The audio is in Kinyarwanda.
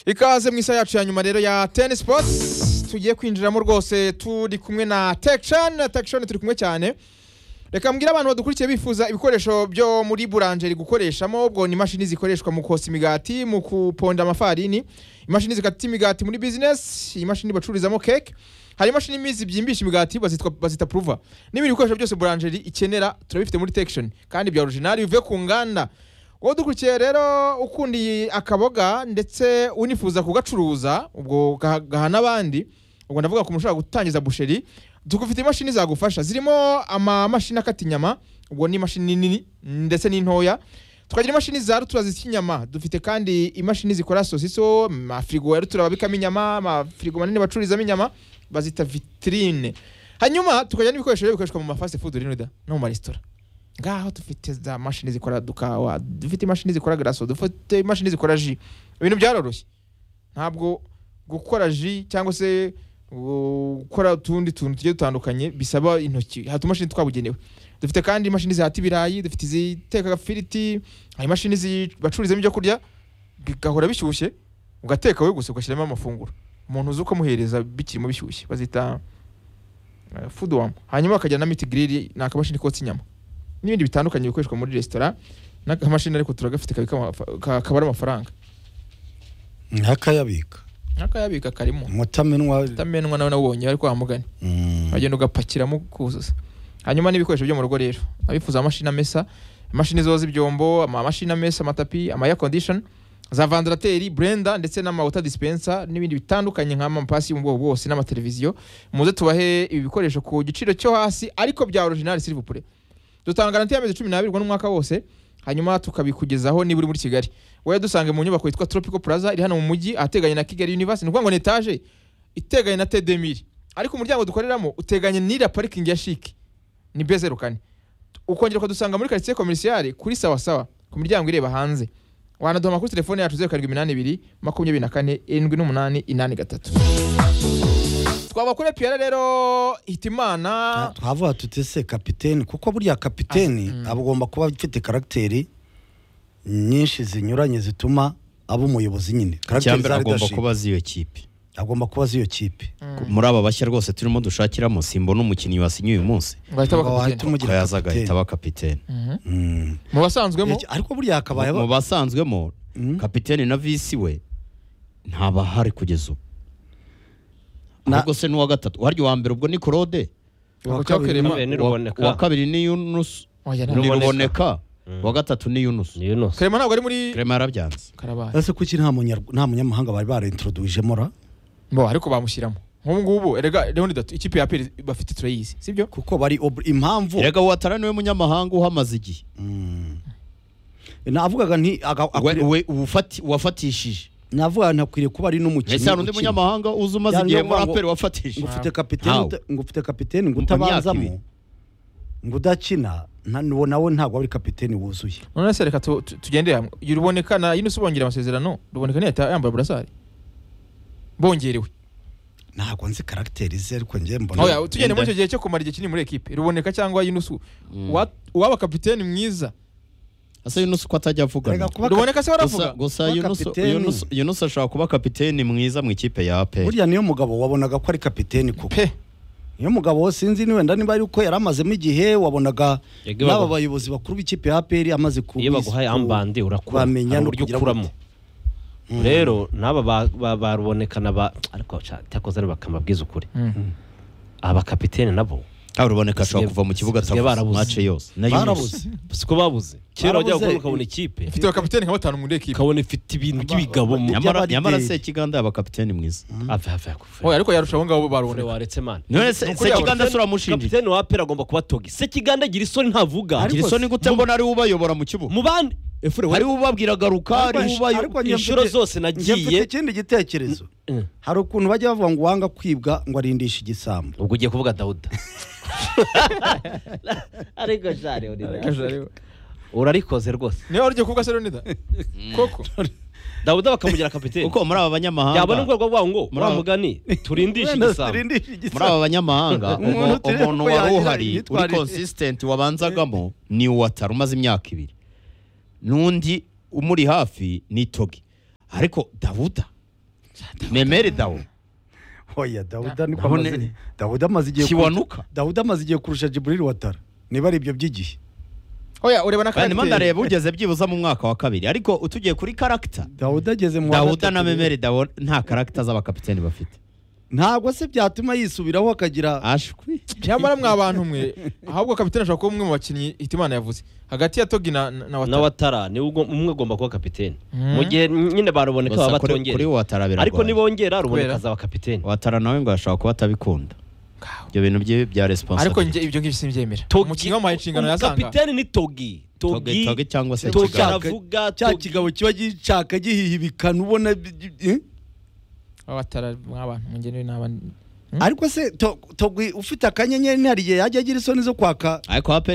ikaze mu isaha yacu ya nyuma rero ya teni sipotsi tugiye kwinjiramo rwose turi kumwe na tekishoni tekishoni turi kumwe cyane reka mbwira abantu badukurikiye bifuza ibikoresho byo muri buranjeri gukoreshamo ubwo ni imashini zikoreshwa mu kosa imigati mu kuponda amafarini imashini zikata imigati muri bizinesi imashini bacururizamo keke hari imashini imizi byimbisha imigati bazitwa- bazita puruva n'ibindi bikoresho byose buranjeri ikenera turabifite muri tekishoni kandi bya orijinali bivuye ku nganda wowe dukurikiye rero ukunda iyi akaboga ndetse unifuza kugacuruza ubwo gaha- gaha n'abandi ubwo ndavuga ku muntu ushobora gutangiza busheri dufite imashini zagufasha zirimo amamashini akata inyama ubwo ni imashini nini ndetse n'intoya tukagira imashini za rutura zisya inyama dufite kandi imashini zikora sosiso amafirigo ya rutura babikamo inyama amafirigo manini bacururizamo inyama bazita vitrine hanyuma tukagira n'ibikoresho bigiye bikoreshwa mu mafasi fudu rinuda no mu maresitora ngaho dufite za mashini zikora dukawa dufite imashini zikora garaso dufite imashini zikora ji ibintu byaroroshye ntabwo gukora ji cyangwa se gukora utundi tuntu tugiye dutandukanye bisaba intoki hari utumashini twabugenewe dufite kandi imashini zihata ibirayi dufite iziteka agafiriti hari imashini zi- bacururizamo ibyo kurya bigahora bishyushye ugateka wowe gusa ugashyiramo amafunguro umuntu uzi uko amuhereza bikirimo bishyushye bazita eh, food warm hanyuma bakajyana na miti giriri ni akamashini kotsa inyama n'ibindi bitandukanye bikoreshwa muri resitora n'akamashini ariko turagafite kabikamo amafa- ka- kabara amafaranga nk'akayabika akayabika karimo umutamenwa utamenwa nawe nawubonye bari kwa mugani Mm. uragenda ugapakiramo kuzuza hanyuma n'ibikoresho byo mu rugo rero abifuza amashini amesa imashini zoza ibyombo amamashini amesa amatapi ama air condition za vandarateri blender ndetse n'amawuta dispenser n'ibindi bitandukanye nk'amapasi yo mu bwoko bwose n'amateleviziyo muze tubahe ibi bikoresho ku giciro cyo hasi ariko bya original silvupure dutanga garanti y'amezi cumi n'abiri ubwo ni umwaka wose hanyuma tukabikugezaho niba uri muri kigali wowe dusange mu nyubako yitwa tropical plaza iri hano mu mujyi ahateganye na kigali university ni ukuvuga ngo ni etaje iteganye na tedemiri ariko umuryango dukoreramo uteganye n'iriya parikingi ya shiki ni bezeru kane ukongera ukadusanga muri karitsiye komerisiyare kuri sawa sawa ku miryango ireba hanze wanaduhama kuri telefone yacu zeru karindwi iminani ibiri makumyabiri na kane irindwi n'umunani inani gatatu twaba kuri piyara rero hitimana twavuga tuti se kapiteni kuko burya kapiteni agomba kuba afite karagiteri nyinshi zinyuranye zituma aba umuyobozi nyine Karagiteri za icyambere agomba leadership. kuba azi iyo kipe agomba kuba azi iyo kipe muri aba bashya rwose turimo dushakiramo simbona umukinnyi wasinye uyu munsi bahita Ngo wahita bakakugenda umugira ko yaza agahita kapiteni aba kapiteni Mm. mu basanzwemo Eh, ariko burya hakabaye mu aba- basanzwemo Mm. kapiteni na visi we ntabahari kugeza ubu Na- ahubwo se n'uwa gatatu waryo uwa mbere ubwo ni claude Ngo cyakerema. Kabiri ni Uwa- Ruboneka. uwa kabiri ni yunus Oya, ni ntabwo. Ruboneka. ruboneka uwa gatatu ni yunus ni Yunus Clement ntabwo ari muri kirema yarabyanze karabaye ese kuki nta munyarw- nta munyamahanga bari barintroduwijemo ra bo ariko bamushyiramo nk'ubu ngubu erega leoni datu ikipe ya peri bafite turayizi sibyo kuko bari ob- impamvu erega watara niwe munyamahanga uhamaze igihe navugaga nti aga- We- akwiriye- we- uwafati- wafatishije navugaga nti akwiriye kuba ari n'umukinnyi ese hari undi ukina. munyamahanga uzi umaze Yani igihe ndavuga muri ngo- aperi ngo wafatishije ufite kapiteni How? uta- ngo ufite kapiteni ngo Mu- mu myaka utabanzamo ibiri. ngo udakina nta- uwo nawe ntabwo ari kapiteni wuzuye none se reka tu- tu- tugendere hamwe uyu ruboneka na yunusi bongera amasezerano ruboneka niyo yahita yambaye burasari bongerewe ntabwo nzi karagiteri ze ariko njye mbona oya tugende muri icyo gihe cyo kumara igihe kinini muri ekipe ruboneka cyangwa yunusi uwa- uwaba kapiteni mwiza ese yunusi ko atajya avugana Erega kuba ka- ruboneka se gusa waravuga gusa kuba Yunus- kapiteni. Yunus- yunus ashobora kuba kapiteni mwiza mu ikipe ya aperi burya niyo mugabo wabonaga ko ari kapiteni kuko pe niyo mugabo sinzi ni wenda niba ari uko yari amazemo igihe wabonaga Yego, n'aba bagu- bayobozi bakuru b'ikipe ya aperi amaze ku iyo baguhaye ku- ambande urakura bamenya hari no uburyo kugira ukuramo gute. rero n'aba ba- ba- barubonekana ba ariko ca- cyakoze ari bakamabwiza ukuri abakapitene nabo ruboneka ashobora Basigaye- kuva mu kibuga basigaye atavuze barabuze. mace yose na barabuze yunusi siko babuze kera wajyaga Barabuze. kubona ukabona ikipe ifite abakapiteni nka batanu muri ekipe ukabona ifite ibintu by'ibigabo mu Nyama- nyamara by'abarideri. nyamara se kiganda yaba kapiteni mwiza ave ave yakufure oya ariko yarushaho ngaho Fure baruboneka waretse mani none se ukuri yaba kiganda se uramushinjije kapitene wa apera agomba kuba togi se kiganda gira isoni ntavuga Ariko gira isoni gute mbona ariwe ubayobora mu kibuga mu bandi efure ariwe ubabwira garuka Ariko ariwe nje- ubayo ariko nje inshuro mfite- zose nje mfite nagiye ikindi gitekerezo hari ukuntu bajya bavuga ngo uwanga kwibwa ngo arindishe igisambo ubwo ugiye kuvuga dawuda ariko jare urarikoze rwose niba waryo kuvuga se leonida koko dawuda bakamugira kapitene kuko muri aba yabona banyamahanga urwego rwawo ngo Muri aba- mugani turindishe igisambo Turindishe muri aba igisambo banyamahanga Umuntu umu- tureba umuntu ko wari yagira uhari uri imyitwarire. konsisitenti wabanzagamo ni uwatara umaze imyaka ibiri n'undi umuri hafi ni togi ariko davuda memere dawo oya dawuda niko Naho amaze ne- dawuda amaze igihe kiwanuka dawuda amaze igihe kurusha jiburil watara niba ari ibyo by'igihe oya ureba na kandi mo karagiteri ndareba ugeze byibuza mu mwaka wa kabiri ariko utugiye kuri karagita dawuda ageze mu wa dawuda gatatu na rero. memere dawo nta karagita z'abakapiteni bafite ntabwo se byatuma yisubiraho akagira ashwi nyamara mwa bantu mwe ahubwo kapitene ashobora kuba umwe mu bakinnyi hitimana yavuze hagati ya togi na na na na watara watara niwe ugo- umwe ugomba kuba kapitene Mm. mu gihe nyine baruboneka gusa baba kuri kuri batongera watara biragoye ariko Kubera? nibongera ruboneka azaba kapitene watara nawe ngo ashobora kuba atabikunda ibyo bintu bye bya ariko responsibility njye ibyo ngibyo simbyemera Togi- umukinnyi wamuhaye inshingano yazanga kapitene ni togi Togi- togi togi cyangwa se togi Kigabo. aravuga cya togi kigabo kiba gicaka gihihibikana ubona eh? abatara mwa bantu mwe njye n'abandi ariko se to- togwi ufite akanyenyeri ntihari igihe yajya agira isoni zo kwaka ariko aperi